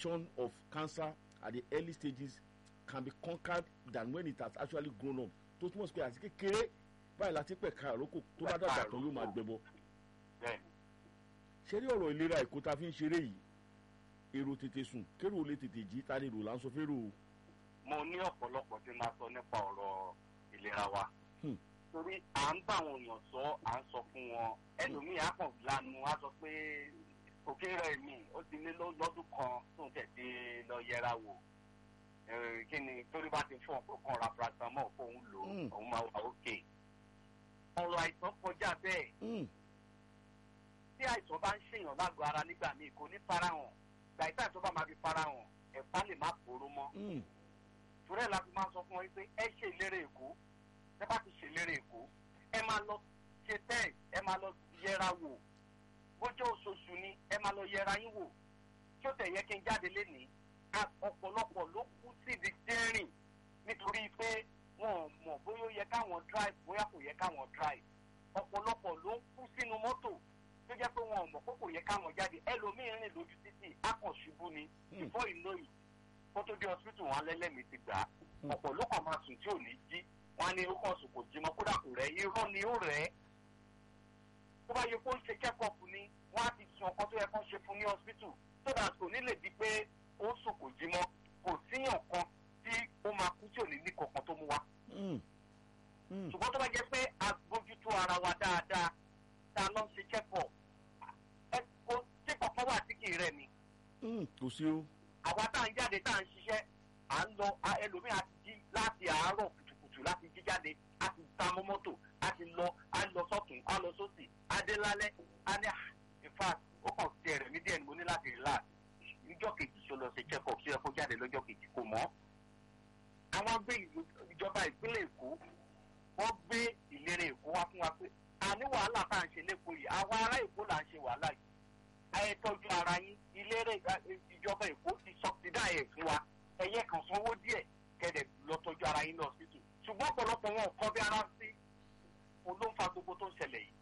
infection of cancer at the early stages can be conquered than when it has actually grown up tó túmọ̀ sí pé àti kékeré báyìí láti pẹ̀ka àrókò tó bá dàgbà tán yóò máa gbẹbọ bẹ́ẹ̀ ṣé rí ọ̀rọ̀ ìlera èkó tá a fi ń ṣeré yìí èrò tètè sùn kérò lè tètè jí ta ni èrò là ń sọ fẹ́rò o. mo ní ọ̀pọ̀lọpọ̀ tí máa sọ nípa ọ̀rọ̀ ìlera wa Hmm. torí à ń bá àwọn èèyàn sọ à ń sọ fún wọn ẹlòmíì á kàn lanu á sọ pé òkè rẹ̀ mi ó ti lé lọ́- lọ́dún kan tóun tẹ̀sí lọ yẹra wò Eh, kí ni torí bá ti fún ọ̀pọ̀ kan ra paracetamol fóun lò ó, Hmm. òun máa wà òkè ọ̀rọ̀ àìsàn kọjá bẹ́ẹ̀ Mm, tí àìsàn bá ń ṣèyàn lágọ̀ọ́ ara nígbà míì kò ní farahàn gbàgbà tó bá máa fi farahàn ẹ̀fá lè má pòrò mọ́ mm, torí ẹ̀ la fi máa sọ fún wọn pé ẹ ṣe ìlérè èkó ẹ bá ti ṣe ìlérè èkó ẹ máa lọ ṣe test ẹ máa lọ yẹra wò bójú oṣooṣù ni ẹ máa lọ yẹra yín wò tí ó tẹ̀ yẹ kí n jáde lénìí a- ọ̀pọ̀lọpọ̀ ló kú síbi dẹ́rìn nítorí pé wọn ò mọ̀ bóyá ó yẹ káwọn drive bóyá kò yẹ káwọn drive ọ̀pọ̀lọpọ̀ ló ń kú sínú mọ́tò tó jẹ́ pé wọn ò mọ̀ pé kò yẹ káwọn jáde ẹlòmíín rìn lójú títì á kàn ṣubú ni Hmm. before you know it kó tó dé hospital wọn lẹ́lẹ́mìí ti gbà á ọ̀pọ̀ ló kàn máa sùn tí ò ní jí wọn á ní ó kàn sùn kò jí mọ́ kódà kò rẹ̀ irọ́ ni ó rẹ̀ ẹ́ tó bá yẹ kó ń ṣe check-up ni wọ́n á ti sùn ọkàn tó yẹ kó ń ṣe fún ní hospital so that kò ní lè di pé ó sùn kò jí mọ́ kò síyàn kan tí ó máa kú tí ò ní ní kankan tó mú wa mm, mm. ṣùgbọ́n tó bá jẹ́ pé a bójútó ara wa dáadáa tá a lọ ń ṣe check-up ẹ kò tí kankan wà tí kì í rẹ̀ ni Mm, kò sí o. àwa tá à ń jáde tá à ń ṣiṣẹ́ à ń lọ a- ẹlòmíì á ti jí láti àárọ̀ kùtùkùtù láti jí jáde á ti ta mọ́ mọ́tò á ti lọ á lọ sọ́tún á lọ sósì á dé lálẹ́ á ní "Ah, in fact ó kàn ti ẹ̀rẹ̀ mí díẹ̀ ni mo ní láti relax níjọ́ kejì tó lọ ṣe check up sí ẹ kó jáde lọ́jọ́ kejì kò mọ́. àwọn gbé ìlú- ìjọba ìpínlẹ̀ èkó wọ́n gbé ìlera èkó wá fún wa pé àní wàhálà tá à ń ṣe lẹ́kọ̀ọ́ yìí àwa ará èkó là ń ṣe wàhálà yìí ẹ tọ́jú ara yín ìlérè ìjọba èkó ti sọ̀tìdá ẹ̀ fún wa ẹ̀yẹ kan sanwó díẹ̀ kẹ̀dẹ̀ lọ tọ́jú ara yín lọ sítù ṣùgbọ́n ọ̀pọ̀lọpọ̀ wọn ò kọ́ bí ara sí òun ló ń fa gbogbo tó ń ṣẹlẹ̀ yìí.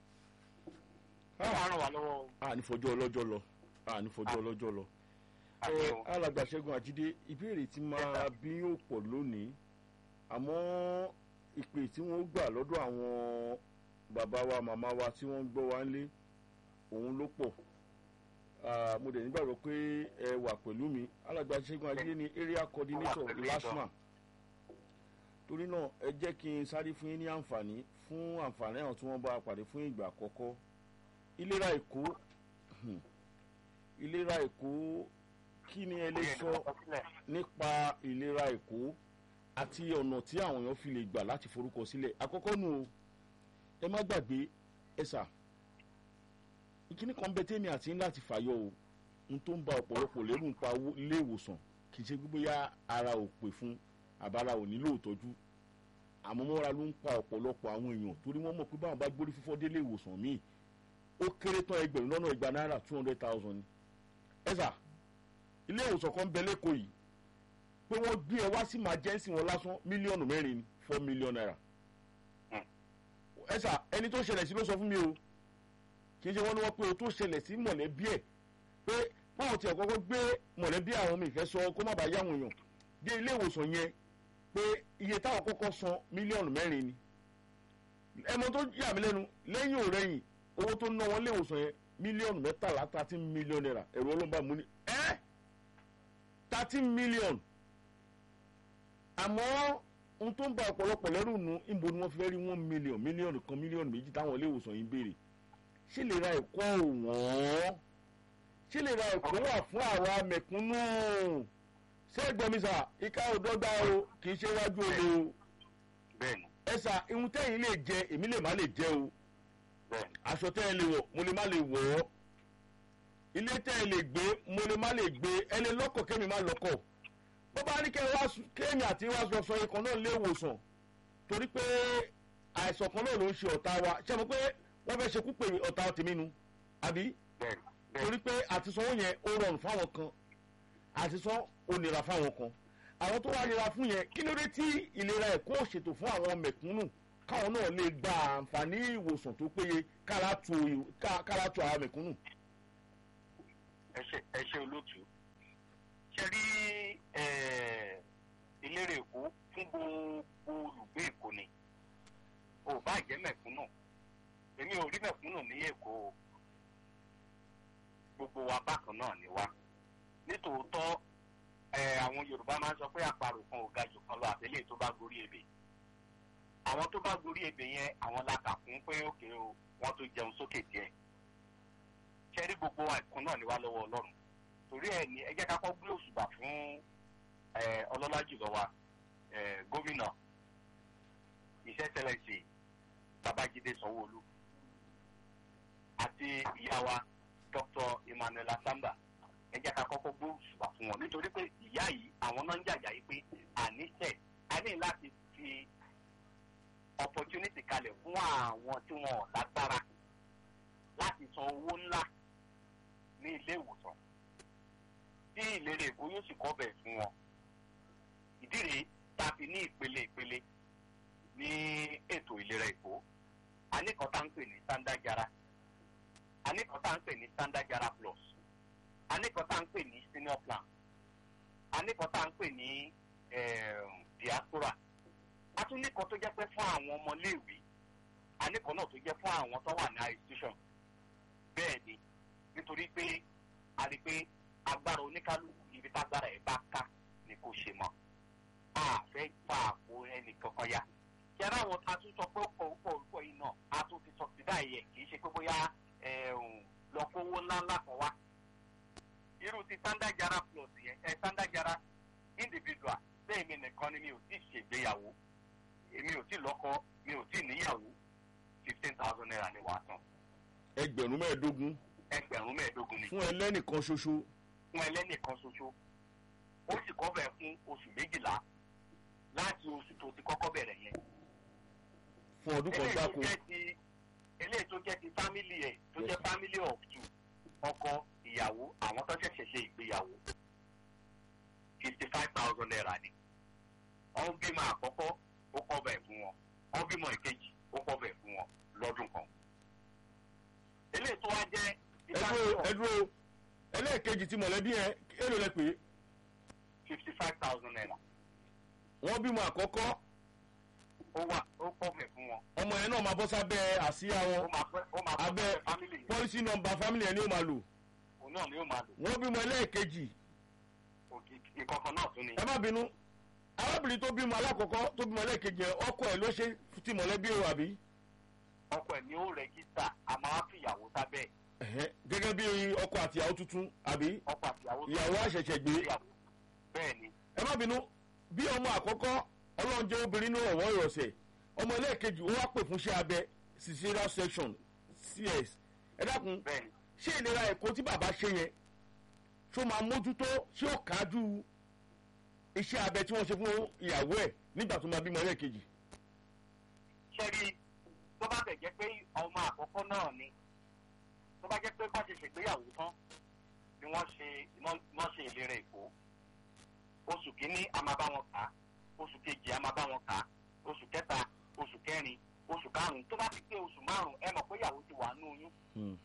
ó máa ràn wá lọ́wọ́ o. a ní fọjọ́ ọlọ́jọ́ lọ a ní fọjọ́ ọlọ́jọ́ lọ. àti ẹ o. alàgbà ṣẹ́gun àjídé ìbéèrè tí máa bí yóò pọ̀ lónìí àmọ́ ìpè tí wọ́n gbà lọ́dọ̀ àwọn bàbá wa màmá wa tí wọ́n ń gbọ́ wa ńlé òun ló pọ̀ Ah, mo dẹ̀ nígbàgbọ́ pé ẹ wà pẹ̀lú mi alàgbà ṣẹ́gun àjídé ni area coordinator pẹ̀lú lasma torí náà ẹ jẹ́ kí n sáré fún yín ní àǹfààní fún àǹfààní àwọn tí wọ́n bá a pàdé fún ìgbà àkọ́kọ́ ìlera èkó hmm, ìlera èkó kí ni ẹ lè sọ nípa ìlera èkó àti ọ̀nà tí àwọn èèyàn fi lè gbà láti forúkọ sílẹ̀ àkọ́kọ́ nù o ẹ má gbàgbé ẹ̀sà ìkíní kan bẹ tẹ́mi àti ńlá ti fàyọ o n tó ń ba ọ̀pọ̀lọpọ̀ lẹ́rù ń pa owó- ilé ìwòsàn kì í ṣe gbogbo ya ara ò pè fún àbára ò nílò ìtọ́jú àmọ́ mọ́ra ló ń pa ọ̀pọ̀lọpọ̀ àwọn èèyàn torí wọ́n mọ̀ pé báwọn bá gbórí fífọ́ délé ìwòsàn míì ó kéré tán ẹgbẹ̀rún lọ́nà igba náírà two hundred thousand ni ẹ̀sà ilé ìwòsàn kan bẹ lẹ́kọ̀ọ́ yìí pé wọ́n gbé ẹ wá sí emergency wọn lásán mílíọ̀nù mẹ́rin ni four million naira ẹ̀sà ẹni tó ṣẹlẹ̀ sí ló sọ fún mi o kì í ṣe wọ́n ní wọ́n pé o tó ṣẹlẹ̀ sí mọ̀lẹ́bí ẹ̀ pé báwọn tiẹ̀ kọ́kọ́ gbé mọ̀lẹ́bí àwọn mi ìfẹ́ sọ kó má bàa yá àwọn èèyàn dé ilé ìwòsàn yẹn pé iye táwọn kọ́kọ́ san mílíọ̀nù mẹ́rin ni ẹmọ tó yà mí lẹ́nu lẹ́yìn òrẹ́yìn owó tó ná wọn ilé ìwòsàn yẹn mílíọ̀nù mẹ́tàlá thirteen million naira ẹ̀rọ ọlọ́mọba mú ni ẹ́ thirteen million àmọ́ ohun tó ń ba ọ̀pọ̀lọpọ̀ lẹ́rù nu ìbò ni wọ́n fi fẹ́ rí one million mílíọ̀nù kan mílíọ̀nù méjì táwọn ilé ìwòsàn yìí ń béèrè ṣé lè ra ẹ̀kọ́ òwọ́n ṣé lè ra ẹ̀kọ́ wà fún àwa mẹ̀kúnnù ṣé gbọmísà ìka òdọ́gba o kì í ṣe wájú olè o bẹ́ẹ̀ni ẹ̀sà ihun tẹ́yìn lè jẹ èmi lè má lè jẹ o bẹ́ẹ̀ni aṣọ tẹ́ ẹ lè wọ̀ mo lè má lè wọ̀ ọ́ ilé tẹ́ ẹ lè gbé mo lè má lè gbé ẹ lè lọ́kọ̀ kémi má lọ́kọ̀ bó bá ní kẹ́ ẹ wá sùn- kéèmì àti wá sọ sọ ikọ̀ náà lé ìwòsàn torí pé àìsàn kan náà ló ń ṣe ọ̀tá wa ṣé mo pé wọ́n fẹ́ ṣekú pé ọ̀tá tèmi nu àbí bẹ́ẹ̀ni bẹ́ẹ̀ni torí pé àtisánwó yẹn ó rọrùn fáwọn kan àtisán ó nira fáwọn kan àwọn tó wá nira fún yẹn kí ló dé tí ìlera ẹ̀kọ́ ṣètò fún àwọn mẹ̀kúnnù káwọn náà lè gba àǹfààní ìwòsàn tó péye kára tu ká- kára tu àwọn mẹ̀kúnnù. ẹ ṣe ẹ ṣe olóòtú ṣe rí eh, ìlérè èkó fún gbogbo olùgbé èkó ni ò bá jẹ́ mẹ̀kúnnù èmi ò rí mẹ̀kúnnù ní èkó o gbogbo wa bákan náà ni wa nítòótọ́ ẹ àwọn yorùbá máa ń sọ pé àparò kan ò ga jù kan lọ àtẹlẹ tó bá gorí ebè àwọn tó bá gorí ebè yẹn àwọn la kà fún pé òkè o wọn tó jẹun sókè díẹ̀ ṣẹ́rí gbogbo àìkún náà ni wá lọ́wọ́ ọlọ́run torí ẹ̀ ní ẹ jẹ́ ká kọ́ gbé òṣùbà fún ẹ ọlọ́lá jùlọ wa ẹ gómìnà iṣẹ́ tẹ́lẹ̀ ṣe babájídé sanwó-olú àti ìyá wa dr emmanuel asamba ẹ jẹ́ ká kọ́kọ́ gbó òṣùbà fún wọn nítorí pé ìyá yìí àwọn náà ń jàjà yìí pé àníṣe a ní láti fi opportunity kalẹ̀ fún àwọn tí wọn ò lágbára láti san owó ńlá ní ilé ìwòsàn tí ìlérè èkó yóò sì kọ́ bẹ̀ fún wọn ìdí rèé tá a fi ní ìpele ìpele ní ètò ìlera èkó a ní kan tá ń pè ní standard jara a ní kan tá ń pè ní standard jara plus a ní kan tá ń pè ní senior plan a ní kan tá ń pè ní um, diaspora a tún ní kan tó jẹ́ pé fún àwọn ọmọléèwé a ní kan náà tó jẹ́ fún àwọn tó wà ní high institution bẹ́ẹ̀ ni nítorí pé a rí i pé agbára oníkálukú ibi tágbára ẹ̀ bá ká ni kò ṣe mọ́ a fẹ́ fa àpò ẹnì kankan ya kí ara àwọn a tún sọ pé ó pọ̀ ó pọ̀ ó pọ̀ yìí náà a tún ti sọ sí báyìí ẹ̀ kì í ṣe pé bóyá lọ kówó ńláńlá kan wá irú ti standard jara plus yẹn ẹ standard jara individual bẹ́ẹ̀ mi nìkan ni mi ò tí ì ṣègbéyàwó èmi ò tí ì lọ́kọ mi ò tí ì níyàwó fifteen thousand naira ni wàá tán ẹgbẹ̀rún mẹ́ẹ̀ẹ́dógún ẹgbẹ̀rún mẹ́ẹ̀ẹ́dógún ni fún ẹlẹ́nìkan ṣoṣo fún ẹlẹ́nìkan ṣoṣo ó sì kọ́ bẹ̀ fún oṣù méjìlá láti oṣù tó ti kọ́kọ́ bẹ̀rẹ̀ yẹn. fún ọdún kan eléyìí tó gbáko jẹ́ ti eléyìí tó jẹ́ ti family ẹ̀ tó jẹ́ family of two ọkọ ìyàwó àwọn tó ṣẹ̀ṣẹ̀ ṣe ìgbéyàwó fifty five thousand naira ni wọ́n bímọ àkọ́kọ́ ó kọ́ bẹ̀ fún wọn wọ́n bímọ ìkejì ó kọ́ bẹ̀ fún wọn lọ́dún kan. eléyìí tó wá jẹ́ ti ẹdúró family of ẹdúró ẹlẹ́ẹ̀kejì tí mọ̀lẹ́bí yẹn èlò lẹ pé fifty five thousand naira wọ́n bímọ àkọ́kọ́ ó wà ó kọ́ bẹ̀ fún wọn. ọmọ yẹn náà máa bọ́ sábẹ́ àsíá ó wọn máa fẹ́ ó máa fẹ́ Abẹ́- fẹ́ family yẹn pọ́lísì nọmba fámìlì yẹn ni ó máa lò òun náà ni ó máa lò wọ́n bímọ ẹlẹ́ẹ̀kejì òkè ìkọ̀kan náà tún ni. ẹ má bínú arábìnrin tó bímọ alákọ̀ọ́kọ́ tó bímọ ẹlẹ́ẹ̀kejì yẹn ọkọ ẹ̀ ló ṣe ti mọ̀lẹ́bí o àbí ọkọ ẹ̀ ni ó rẹ́gísítà a máa fi ìyàwó sábẹ́ ẹ̀. Ẹ̀hẹ́, gẹ́gẹ́ bí ọkọ àti ìyàwó tuntun àbí ọkọ àti ìyàwó tó ìyàwó àṣẹ̀ṣẹ̀ gbé ìyàwó bẹ́ẹ̀ ni ẹ má bínú bí ọmọ àkọ́kọ́ ọlọ́run jẹ́ obìnrin ní ọ̀wọ́ ìrọ̀sẹ̀ ọmọ ẹlẹ́ẹ̀kejì ó wá pè fún iṣẹ́ abẹ cesarean section cs ẹ dákun bẹ́ẹ̀ ni ṣé ìlera ẹ̀kọ́ tí bàbá ṣe yẹn ṣó máa mójútó ṣé ó kájú iṣẹ́ abẹ tí wọ́n ṣe fún ìyàwó ẹ̀ nígbà tó máa bímọ ẹlẹ́ẹ̀kejì ṣẹ́rí tó bá bẹ̀ jẹ́ pé ọmọ àkọ́kọ́ náà ni tó bá jẹ́ pé bá ṣe ṣègbéyàwó tán ni wọ́n ṣe wọ́n ṣe ìlera èkó oṣù kínní a máa bá wọn kà á oṣù kejì a máa bá wọn kà á oṣù kẹta oṣù kẹrin oṣù karùn-ún tó bá ti pé oṣù márùn-ún ẹ mọ̀ pé ìyàwó ti wà nínú oyún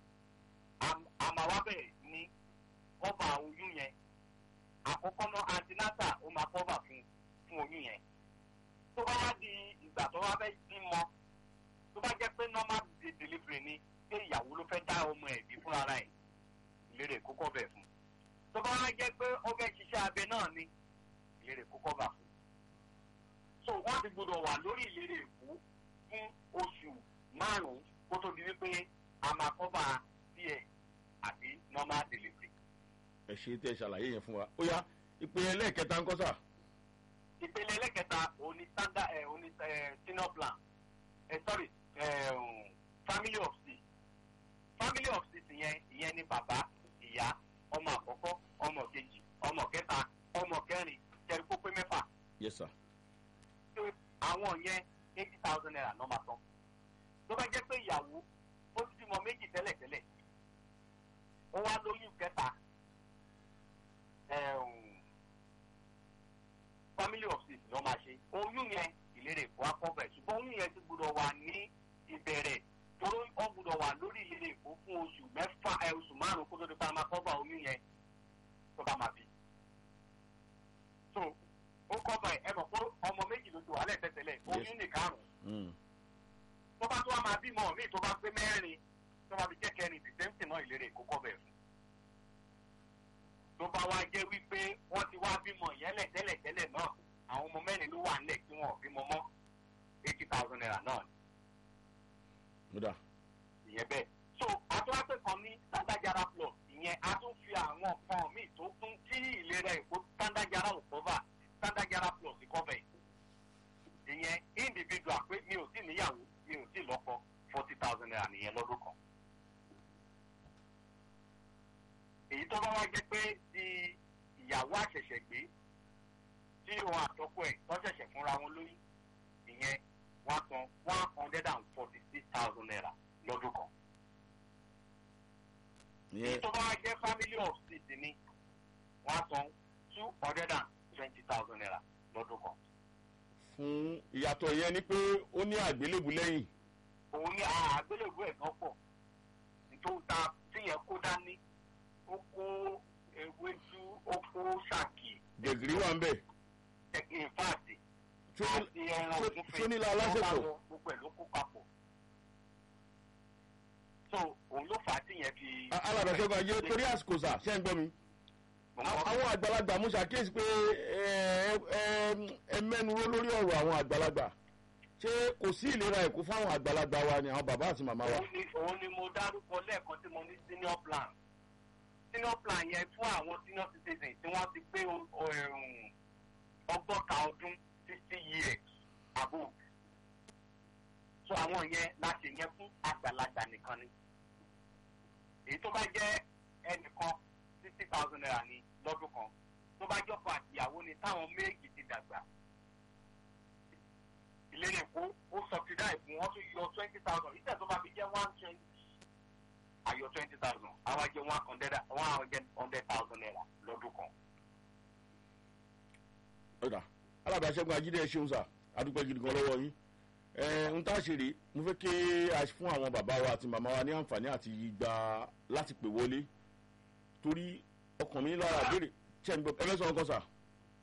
a máa wá bẹ̀rẹ̀ ní kọ́bà oyún yẹn àkọ́kọ́ náà antinata ó máa kọ́bà fún fún oyún yẹn tó bá wá di ìgbà tó wá fẹ́ bímọ tó bá jẹ́ pé normal de- delivery ni pé ìyàwó ló fẹ́ dá ọmọ ẹ̀ bí fúnra rẹ̀ ìlérè kókó bẹ̀ fún tó bá wá jẹ́ pé ó fẹ́ ṣiṣẹ́ abẹ náà ni ìlérè kókó bà fún so wọ́n ti gbọdọ̀ wà lórí ìlérè èkó fún oṣù márùn-ún kó tó di wípé a máa kọ́bà díẹ̀ àbí normal delivery. ẹ ṣe tẹ ṣàlàyé yẹn fún wa ó yá ìpè ẹlẹ́ẹ̀kẹta ń kọ́ sà ìpele ẹlẹ́kẹta òní standard ẹ̀ òní ẹ̀ senior plan ẹ̀ sorry ẹ̀ um, family of six family of six yẹn ìyẹn ni bàbá ìyá ọmọ àkọ́kọ́ ọmọ kejì ọmọ kẹta ọmọ kẹrin jẹ́rìí kó pé mẹ́fà yes sir tó àwọn yẹn eighty thousand naira ló máa tán tó bá jẹ́ pé ìyàwó ó ti bímọ méjì tẹ́lẹ̀tẹ́lẹ̀ ó wá lóyún kẹta ẹ̀ um, family of six ló máa ṣe oyún yẹn ìlérè èkó akọ́bẹ̀ ṣùgbọ́n oyún yẹn ti gbọdọ̀ wà ní ìbẹ̀rẹ̀ toró ó gbọdọ̀ wà lórí ìlérè èkó fún oṣù mẹ́fà ẹ oṣù márùn-ún kó tó di pa máa kọ́bà oyún yẹn tó bá máa bí tẹ́lẹ̀ Yes. oyún nìkarùn Mm. tó bá tó wá máa bímọ míì tó bá pé mẹ́rin tó bá fi jẹ́ kẹrin dìtẹ́ǹtì náà ìlérè kó kọ́ bẹ̀ fún. tó bá wá jẹ́ wípé wọ́n ti wá bímọ yẹn lẹ̀ tẹ́lẹ̀ tẹ́lẹ̀ náà àwọn ọmọ mẹ́rin ló wà nílẹ̀ tí wọn ò bímọ mọ́ eighty thousand naira náà ó dà ìyẹn bẹ́ẹ̀. so àtúwápẹ́ kan ní standard plus ìyẹn a tún fi àwọn nǹkan míì tó kún tí ìlera èkó standard ò cover standard plus cover ẹ̀. ìyẹn individual pé mi ò tí níyàwó mi ò tí lọ́kọ forty thousand naira nìyẹn lọ́dún kan. èyí tó bá wá jẹ́ pé ti ìyàwó àṣẹ̀ṣẹ̀ gbé tí òun àtọ́kọ ẹ̀ tó ṣẹ̀ṣẹ̀ fúnra wọn lóyún ìyẹn wọ́n san one hundred and forty six thousand naira lọ́dún kan. èyí ìyẹn tó bá wá jẹ́ family of six ni wọ́n san two hundred and twenty thousand naira lọ́dún kan. fún ìyàtọ̀ yẹn ni pé ó ní àgbélébù lẹ́yìn òun ní àgbélébùú ẹ̀ náà pọ̀ nítorí ta tíyẹn kó dání ó kó ewédú ó kó ṣàkì gẹ̀gìrì wà ń bẹ̀ in fact Ṣó ní- àti ẹran ṣó- ògúnfe ṣó nílò aláṣepọ̀? wọ́n bá lọ, gbogbo ẹ̀ ló kó papọ̀ so òun ló fà á tíyẹn fi. alàbẹ̀sẹ̀gun ayé torí àsìkò sà ṣẹ́ ń gbọ́ mi. Mo mọ̀- àwọn àgbàlagbà mo ṣàkíyèsí pé ẹ ẹ- ẹ mẹ́nu ró lórí ọ̀rọ̀ àwọn àgbàlagbà ṣé kò sí ìlera ẹ̀kú fáwọn àgbàlagbà wa ni àwọn bàbá àti màmá wa. òun ni òun ni mo dárúkọ lẹ́ẹ̀kan tí mo ní senior plan senior plan yẹn fún àwọn senior citizen tí wọ́n ti pé o- o- ẹ̀rùn ọgọ́ta ọdún sixty years above so àwọn yẹn láti yẹn fún àgbàlagbà nìkan ni èyí tó bá jẹ́ ẹnìkan sixty thousand naira ní lọ́dún kan tó bá jọ́kọ àtìyàwó ni táwọn méjì ti dàgbà ìlérí èkó ó subsidize fún wọn tún yọ twenty thousand ìtẹ̀ tó bá fi jẹ́ one twenty àyọ twenty thousand àwọn jẹ́ one hundred one hundred thousand naira lọ́dún kan. ọ̀dà alábàáṣẹ́gun ajídé ẹ ṣeun sà adúpẹ́ gidi gan lọ́wọ́ yín ẹ ń tá a ṣe rèé mo fẹ́ kí a fún àwọn bàbá wa àti màmá wa ní àǹfààní àti gba láti pè wọlé torí ọkàn mi lára béèrè ṣẹ́ ń gbọ́ ẹ mẹ́sàn-án kan sà.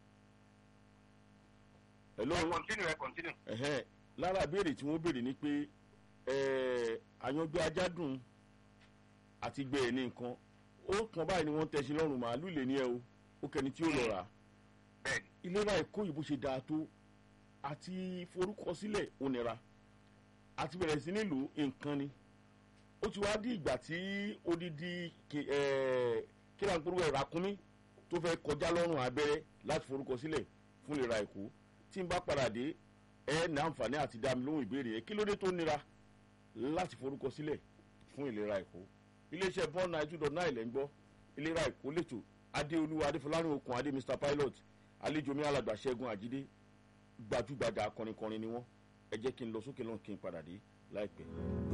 hello ẹ continue ẹ continue. ẹ̀hẹ́n lára béèrè tí wọ́n béèrè ni pé ẹ̀, àyànjọ ajádùn àti gbẹ ẹ̀ ní nǹkan ó kàn báyìí ni wọ́n tẹ̀sí lọ́rùn màálù lè ní ẹ o ó kẹni tí ó lọ rà á bẹ́ẹ̀ni ìlera ẹ̀kọ́ yìí bó ṣe dáa tó àti forúkọsílẹ̀ ó nira àti bẹ̀rẹ̀ sí nílùú nǹkan ni ó ti wá di ìgbà tí odidi kí kíra ń polówó ẹ̀rọ akúnmí tó fẹ́ kọjá lọ́rùn abẹ́rẹ́ láti forúkọsílẹ̀ fún ìlera ẹ̀kọ́ tí n bá padà dé ẹ ní àǹfààní àti dá mi lóhùn ìbéèrè yẹn kí ló dé tó nira láti forúkọsílẹ̀ fún ìlera ẹ̀kọ́ iléeṣẹ́ bọ́ọ̀nù nine two dot nine lẹ́ ń gbọ́ ìlera ẹ̀kọ́ lẹ́tọ̀ adéolú adéfọlárìn okùn adé mr pilot àlejò mi alàgbà ṣẹ́gun àjídé gbajúgbajà akọrinkọrin ni wọ́n ẹ jẹ́ kí n lọ sókè lọ́n kí n padà dé láìpẹ́.